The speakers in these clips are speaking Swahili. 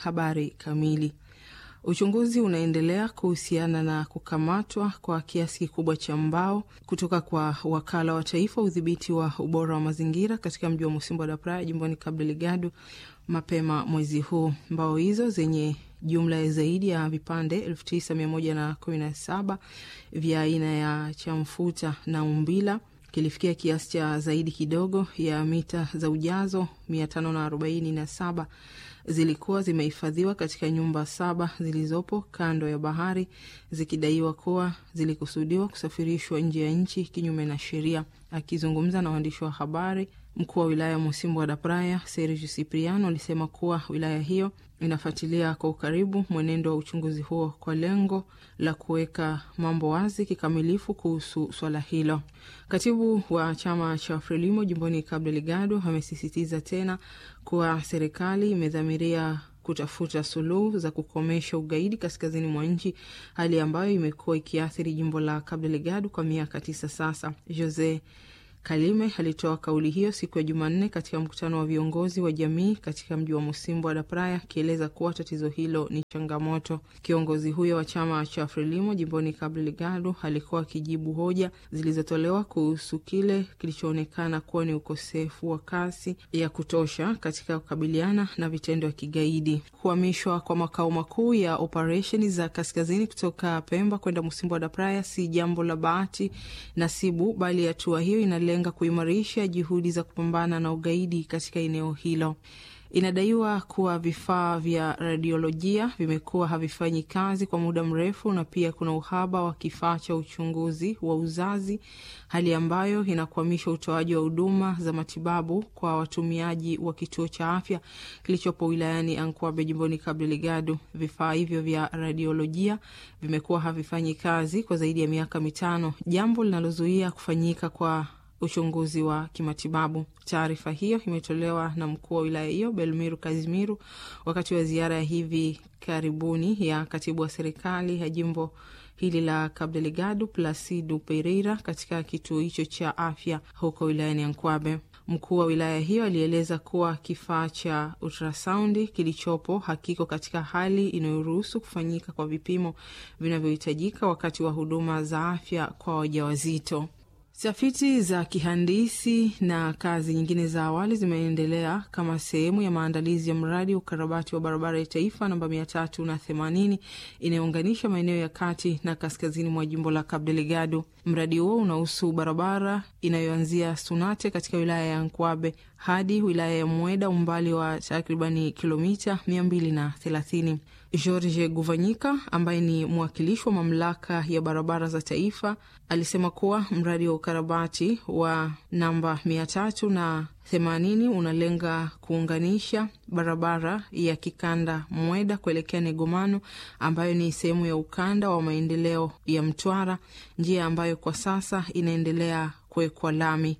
habari kamili. Uchunguzi unaendelea kuhusiana na kukamatwa kwa kiasi kikubwa cha mbao kutoka kwa wakala wa taifa udhibiti wa ubora wa mazingira katika mji wa Musimbo da Praia jimboni Cabo Delgado mapema mwezi huu. Mbao hizo zenye jumla ya zaidi ya vipande elfu tisa mia moja na kumi na saba vya aina ya chamfuta na umbila kilifikia kiasi cha zaidi kidogo ya mita za ujazo mia tano na arobaini na saba zilikuwa zimehifadhiwa katika nyumba saba zilizopo kando ya bahari zikidaiwa kuwa zilikusudiwa kusafirishwa nje ya nchi kinyume na sheria. Akizungumza na waandishi wa habari, mkuu wa wilaya ya Musimbo da Praia Sergio Cipriano alisema kuwa wilaya hiyo inafuatilia kwa ukaribu mwenendo wa uchunguzi huo kwa lengo la kuweka mambo wazi kikamilifu kuhusu swala hilo. Katibu wa chama cha Frelimo jimboni Cabo Delgado amesisitiza tena kuwa serikali imedhamiria kutafuta suluhu za kukomesha ugaidi kaskazini mwa nchi, hali ambayo imekuwa ikiathiri jimbo la Cabo Delgado kwa miaka tisa sasa. Jose Kalime alitoa kauli hiyo siku ya Jumanne katika mkutano wa viongozi wa jamii katika mji wa Musimbo da Praia, akieleza kuwa tatizo hilo ni changamoto. Kiongozi huyo wa chama cha Frelimo jimboni Cabo Delgado alikuwa akijibu hoja zilizotolewa kuhusu kile kilichoonekana kuwa ni ukosefu wa kasi ya kutosha katika kukabiliana na vitendo vya kigaidi. Kuhamishwa kwa makao makuu ya operesheni za kaskazini kutoka Pemba kwenda Musimbo da Praia si jambo la bahati nasibu, bali hatua hiyo ina lenga kuimarisha juhudi za kupambana na ugaidi katika eneo hilo. Inadaiwa kuwa vifaa vya radiolojia vimekuwa havifanyi kazi kwa muda mrefu, na pia kuna uhaba wa kifaa cha uchunguzi wa uzazi, hali ambayo inakwamisha utoaji wa huduma za matibabu kwa watumiaji wa kituo cha afya kilichopo wilayani Ankwabe jimboni Cabo Delgado. Vifaa hivyo vya radiolojia vimekuwa havifanyi kazi kwa zaidi ya miaka mitano, jambo linalozuia kufanyika kwa uchunguzi wa kimatibabu. Taarifa hiyo imetolewa na mkuu wa wilaya hiyo Belmiru Kazimiru wakati wa ziara ya hivi karibuni ya katibu wa serikali ya jimbo hili la Cabo Delgado Placido Pereira katika kituo hicho cha afya huko wilayani Ankwabe. Mkuu wa wilaya hiyo alieleza kuwa kifaa cha ultrasaundi kilichopo hakiko katika hali inayoruhusu kufanyika kwa vipimo vinavyohitajika wakati wa huduma za afya kwa wajawazito. Tafiti za kihandisi na kazi nyingine za awali zimeendelea kama sehemu ya maandalizi ya mradi wa ukarabati wa barabara ya taifa namba mia tatu na themanini inayounganisha maeneo ya kati na kaskazini mwa jimbo la Cabo Delgado. Mradi huo unahusu barabara inayoanzia Sunate katika wilaya ya Nkwabe hadi wilaya ya Mweda, umbali wa takribani kilomita mia mbili na thelathini. George Guvanyika ambaye ni mwakilishi wa mamlaka ya barabara za taifa alisema kuwa mradi wa ukarabati wa namba mia tatu na themanini unalenga kuunganisha barabara ya kikanda Mweda kuelekea Negomano ambayo ni sehemu ya ukanda wa maendeleo ya Mtwara, njia ambayo kwa sasa inaendelea kuwekwa lami.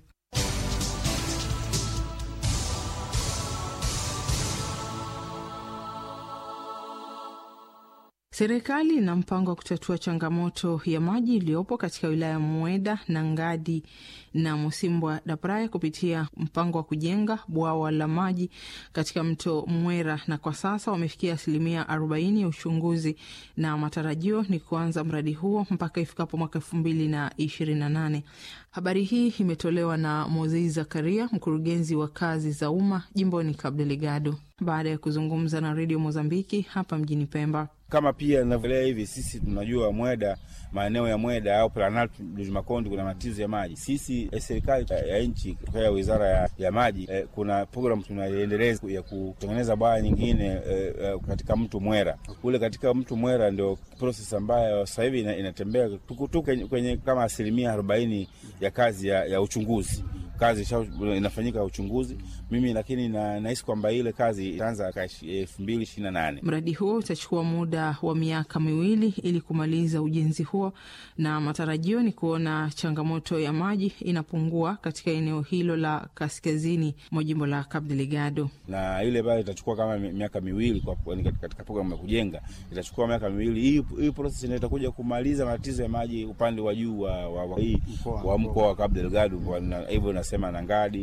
Serikali ina mpango wa kutatua changamoto ya maji iliyopo katika wilaya ya Mweda na Ngadi na Musimbwa da Praia kupitia mpango wa kujenga bwawa la maji katika mto Mwera, na kwa sasa wamefikia asilimia arobaini ya uchunguzi na matarajio ni kuanza mradi huo mpaka ifikapo mwaka elfu mbili na ishirini na nane. Habari hii imetolewa na Mozei Zakaria, mkurugenzi wa kazi za umma jimboni Cabo Delgado, baada ya kuzungumza na redio Mozambiki hapa mjini Pemba. Kama pia inavyoelea hivi, sisi tunajua Mweda, maeneo ya Mweda au Planalto Makonde kuna matatizo ya maji. Sisi eh, serikali ya nchi kutoka wizara ya, ya maji eh, kuna program tunaiendeleza ya kutengeneza bwawa nyingine eh, eh, katika mto Mwera ule. Katika mto Mwera ndio proses ambayo sasa hivi inatembea tukutu kwenye, kwenye kama asilimia arobaini ya kazi ya, ya uchunguzi kazi inafanyika ya uchunguzi mimi, lakini nahisi na kwamba ile kazi itaanza elfu mbili ishirini na nane. Mradi huo utachukua muda wa miaka miwili ili kumaliza ujenzi huo, na matarajio ni kuona changamoto ya maji inapungua katika eneo hilo la kaskazini mwa jimbo la Cabo Delgado, na ile bado itachukua kama miaka miwili kwa, katika programu ya kujenga itachukua miaka miwili. Hii hii proses ndio itakuja kumaliza matatizo ya maji upande wa juu wa, wa, wa, wa mkoa wa Cabo Delgado hivyo nasema na Ngadi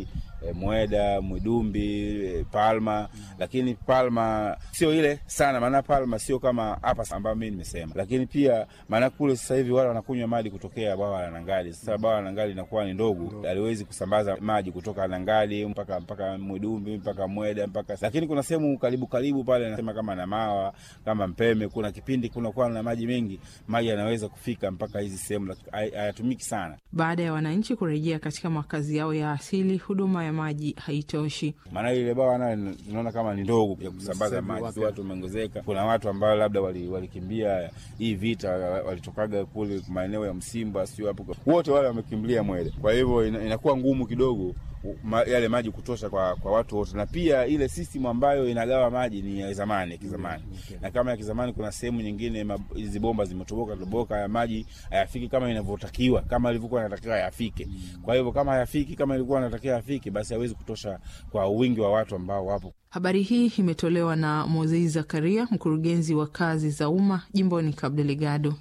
e, Mweda, Mwidumbi, e, Palma mm. Lakini Palma sio ile sana, maana Palma sio kama hapa ambayo mimi nimesema, lakini pia maana kule sasa hivi wale wanakunywa maji kutokea bwawa la Nangali. Sasa bwawa la Nangali inakuwa ni ndogo, haliwezi kusambaza maji kutoka Nangali mpaka mpaka Mwidumbi mpaka Mweda mpaka, lakini kuna sehemu karibu karibu pale nasema kama Namawa kama Mpeme, kuna kipindi kunakuwa na maji mengi, maji yanaweza kufika mpaka hizi sehemu, hayatumiki sana. Baada ya wananchi kurejea katika makazi yao ya asili, huduma ya maji haitoshi. Maana ile bwawa nayo tunaona kama ni ndogo ya kusambaza maji, watu wameongezeka. Kuna watu ambao labda walikimbia wali hii vita, walitokaga kule maeneo ya Msimba, sio hapo, wote wale wamekimbilia Mwele. Kwa hivyo inakuwa ngumu kidogo ma, yale maji kutosha kwa, kwa watu wote, na pia ile system ambayo inagawa maji ni ya zamani ya kizamani okay. Na kama ya kizamani, kuna sehemu nyingine hizi bomba zimetoboka toboka, ya maji hayafiki kama inavyotakiwa, kama ilivyokuwa inatakiwa yafike. Kwa hivyo kama hayafiki kama ilikuwa inatakiwa yafike, basi hawezi kutosha kwa wingi wa watu ambao wapo. Habari hii imetolewa na Mozei Zakaria, mkurugenzi wa kazi za umma jimboni Cabo Delgado.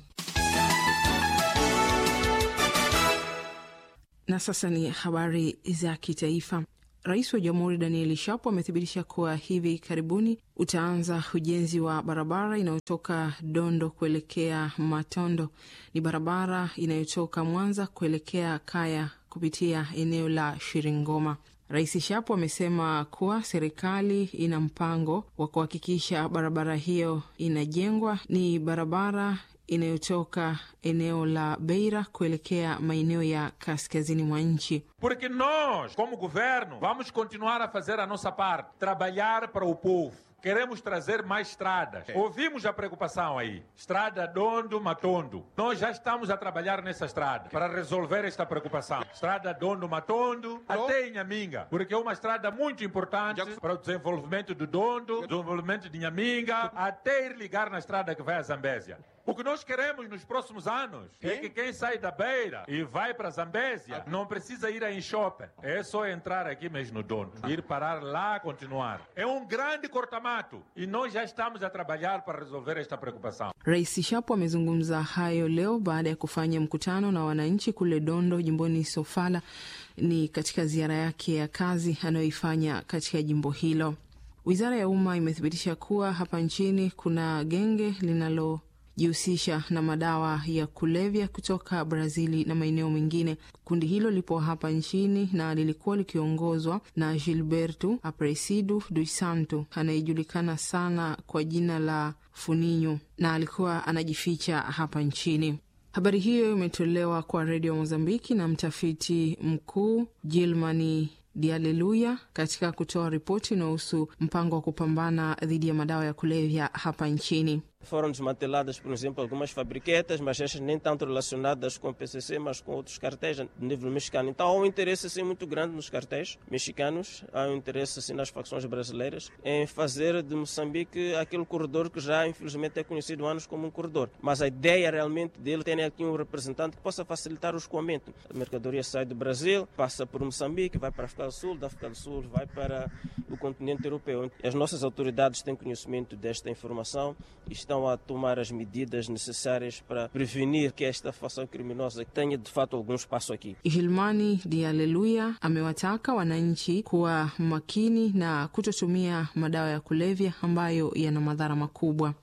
Na sasa ni habari za kitaifa. Rais wa Jamhuri Danieli Shapo amethibitisha kuwa hivi karibuni utaanza ujenzi wa barabara inayotoka Dondo kuelekea Matondo. Ni barabara inayotoka Mwanza kuelekea Kaya kupitia eneo la Shiringoma. Rais Shapo amesema kuwa serikali ina mpango wa kuhakikisha barabara hiyo inajengwa. Ni barabara inayotoka eneo la Beira kuelekea maeneo ya kaskazini mwa nchi. Porque nós, como governo, vamos continuar a fazer a nossa parte, trabalhar para o povo. Queremos trazer mais estradas. Ouvimos a preocupação aí. Estrada Dondo Matondo. Nós já estamos a trabalhar nessa estrada para resolver esta preocupação. Estrada Dondo Matondo até Inhaminga, porque é uma estrada muito importante para o desenvolvimento do Dondo, desenvolvimento de Inhaminga, até ir ligar na estrada que vai a Zambésia. O que nós queremos nos próximos anos é que quem sai da Beira e vai para Zambésia não precisa ir a Enxope. É só entrar aqui mesmo no Dondo. Ir parar lá, continuar. É um grande cortamato e nós já estamos a trabalhar para resolver esta preocupação. Rais Shapo amezungumza hayo leo baada ya kufanya mkutano na wananchi kule Dondo, jimboni Sofala. Ni katika ziara yake ya kazi anayoifanya katika jimbo hilo. Wizara ya Umma imethibitisha kuwa hapa nchini kuna genge linalo jihusisha na madawa ya kulevya kutoka Brazili na maeneo mengine. Kundi hilo lipo hapa nchini na lilikuwa likiongozwa na Gilberto Aparecido dos Santos anayejulikana sana kwa jina la Funinho na alikuwa anajificha hapa nchini. Habari hiyo imetolewa kwa redio Mozambiki na mtafiti mkuu Gilmani Dialeluya katika kutoa ripoti inayohusu mpango wa kupambana dhidi ya madawa ya kulevya hapa nchini. Foram desmanteladas, por exemplo, algumas fabriquetas, mas estas nem tanto relacionadas com o PCC, mas com outros cartéis de nível mexicano. Então há um interesse assim, muito grande nos cartéis mexicanos, há um interesse assim, nas facções brasileiras em fazer de Moçambique aquele corredor que já infelizmente é conhecido há anos como um corredor. Mas a ideia realmente dele ter aqui um representante que possa facilitar o escoamento. A mercadoria sai do Brasil, passa por Moçambique, vai para a África do Sul, da África do Sul vai para o continente europeu. As nossas autoridades têm conhecimento desta informação e estão a tomar as medidas necessárias para prevenir que esta facção criminosa tenha de fato algum espaço aqui. Hilmani Dialeluya amewataka wananchi kuwa makini na kutotumia madawa ya kulevya ambayo yana madhara makubwa.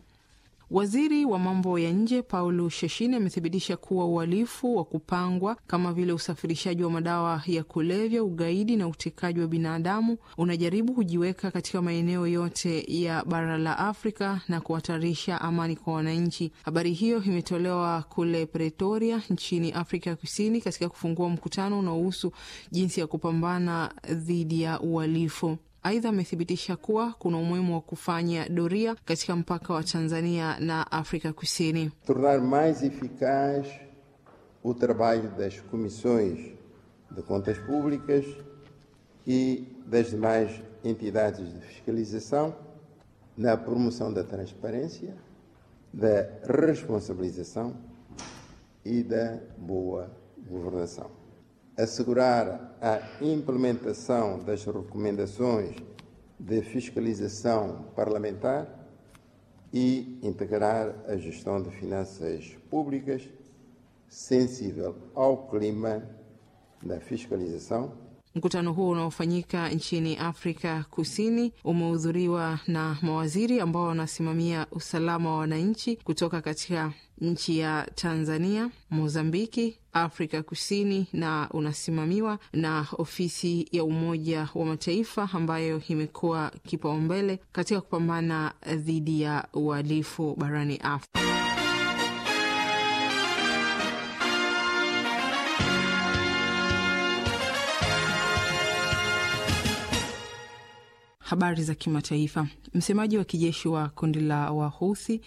Waziri wa mambo ya nje Paulo Sheshini amethibitisha kuwa uhalifu wa kupangwa kama vile usafirishaji wa madawa ya kulevya, ugaidi na utekaji wa binadamu unajaribu kujiweka katika maeneo yote ya bara la Afrika na kuhatarisha amani kwa wananchi. Habari hiyo imetolewa kule Pretoria nchini Afrika Kusini katika kufungua mkutano unaohusu jinsi ya kupambana dhidi ya uhalifu. Aidha, amethibitisha kuwa kuna umuhimu wa kufanya doria katika mpaka wa Tanzania na Afrika Kusini. Tornar mais eficaz o trabalho das comissões de contas públicas e das demais entidades de fiscalização na promoção da transparência, da responsabilização e da boa governação assegurar a implementação das recomendações de fiscalização parlamentar e integrar a gestão de finanças públicas sensível ao clima da fiscalização Mkutano huo unaofanyika nchini Afrika Kusini umehudhuriwa na mawaziri ambao wanasimamia usalama wa wananchi kutoka katika nchi ya Tanzania, Mozambiki, Afrika Kusini na unasimamiwa na ofisi ya Umoja wa Mataifa ambayo imekuwa kipaumbele katika kupambana dhidi ya uhalifu barani Afrika. Habari za kimataifa. Msemaji wa kijeshi wa kundi la Wahuthi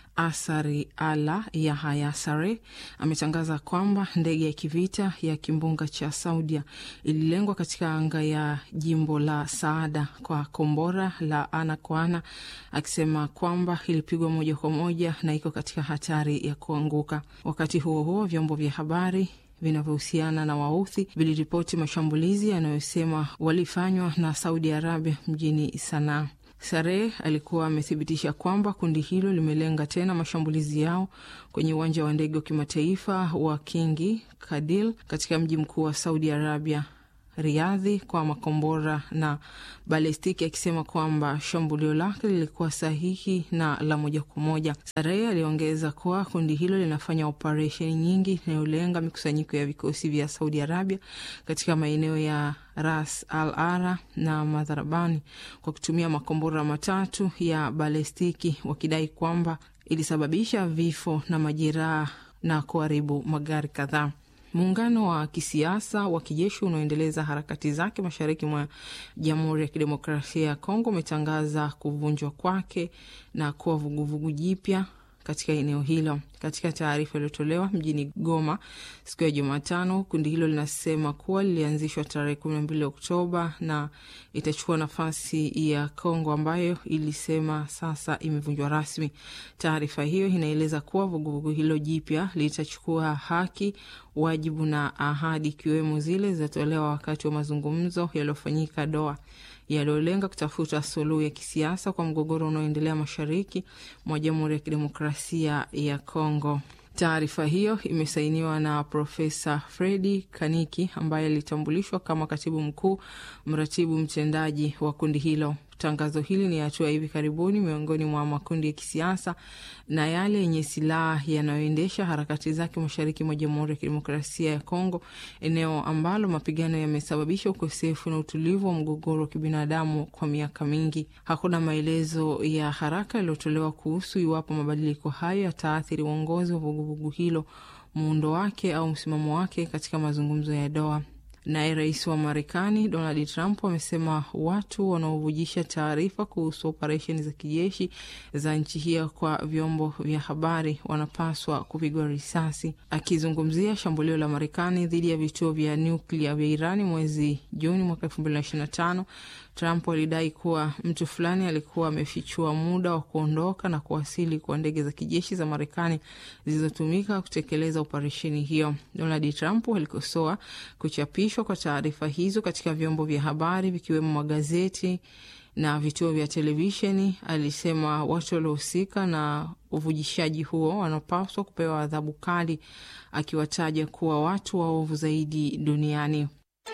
Asari Ala Yahaya Sare ametangaza kwamba ndege ya kivita ya kimbunga cha Saudia ililengwa katika anga ya jimbo la Saada kwa kombora la ana kwa ana, akisema kwamba ilipigwa moja kwa moja na iko katika hatari ya kuanguka. Wakati huo huo, vyombo vya habari vinavyohusiana na Wauthi viliripoti mashambulizi yanayosema walifanywa na Saudi Arabia mjini Sanaa. Sareh alikuwa amethibitisha kwamba kundi hilo limelenga tena mashambulizi yao kwenye uwanja wa ndege wa kimataifa wa Kingi Kadil katika mji mkuu wa Saudi Arabia, Riadhi, kwa makombora na balistiki, akisema kwamba shambulio lake lilikuwa sahihi na la moja kwa moja. Sareh aliongeza kuwa kundi hilo linafanya operesheni nyingi inayolenga mikusanyiko ya vikosi vya Saudi Arabia katika maeneo ya Ras Al Ara na Madharabani kwa kutumia makombora matatu ya balistiki, wakidai kwamba ilisababisha vifo na majeraha na kuharibu magari kadhaa. Muungano wa kisiasa wa kijeshi unaoendeleza harakati zake mashariki mwa Jamhuri ya Kidemokrasia ya Kongo umetangaza kuvunjwa kwake na kuwa vuguvugu jipya katika eneo hilo. Katika taarifa iliyotolewa mjini Goma siku ya Jumatano, kundi hilo linasema kuwa lilianzishwa tarehe kumi na mbili Oktoba na itachukua nafasi ya Kongo ambayo ilisema sasa imevunjwa rasmi. Taarifa hiyo inaeleza kuwa vuguvugu hilo jipya litachukua haki, wajibu na ahadi, ikiwemo zile zilizotolewa wakati wa mazungumzo yaliyofanyika Doha yaliyolenga kutafuta suluhu ya kisiasa kwa mgogoro unaoendelea mashariki mwa Jamhuri ya Kidemokrasia ya Kongo. Taarifa hiyo imesainiwa na Profesa Fredi Kaniki ambaye alitambulishwa kama katibu mkuu mratibu mtendaji wa kundi hilo. Tangazo hili ni hatua hivi karibuni miongoni mwa makundi ya kisiasa na yale yenye silaha yanayoendesha harakati zake mashariki mwa Jamhuri ya Kidemokrasia ya Kongo, eneo ambalo mapigano yamesababisha ukosefu na utulivu wa mgogoro wa kibinadamu kwa miaka mingi. Hakuna maelezo ya haraka yaliyotolewa kuhusu iwapo mabadiliko hayo yataathiri uongozi wa vuguvugu hilo, muundo wake au msimamo wake katika mazungumzo ya Doha. Naye rais wa Marekani Donald Trump amesema watu wanaovujisha taarifa kuhusu operesheni za kijeshi za nchi hiyo kwa vyombo vya habari wanapaswa kupigwa risasi. Akizungumzia shambulio la Marekani dhidi ya vituo vya nyuklia vya Irani mwezi Juni mwaka elfu mbili na ishirini na tano, Trump alidai kuwa mtu fulani alikuwa amefichua muda wa kuondoka na kuwasili kwa ndege za kijeshi za Marekani zilizotumika kutekeleza operesheni hiyo. Donald Trump alikosoa kuchapishwa kwa taarifa hizo katika vyombo vya habari vikiwemo magazeti na vituo vya televisheni. Alisema watu waliohusika na uvujishaji huo wanapaswa kupewa adhabu kali, akiwataja kuwa watu waovu zaidi duniani.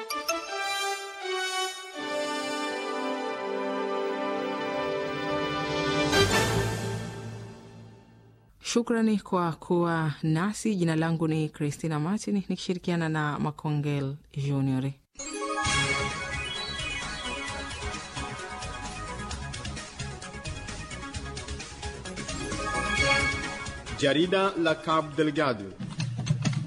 Shukrani kwa kuwa nasi. Jina langu ni Christina Martin nikishirikiana na Makongel Junior. Jarida la Cabo Delgado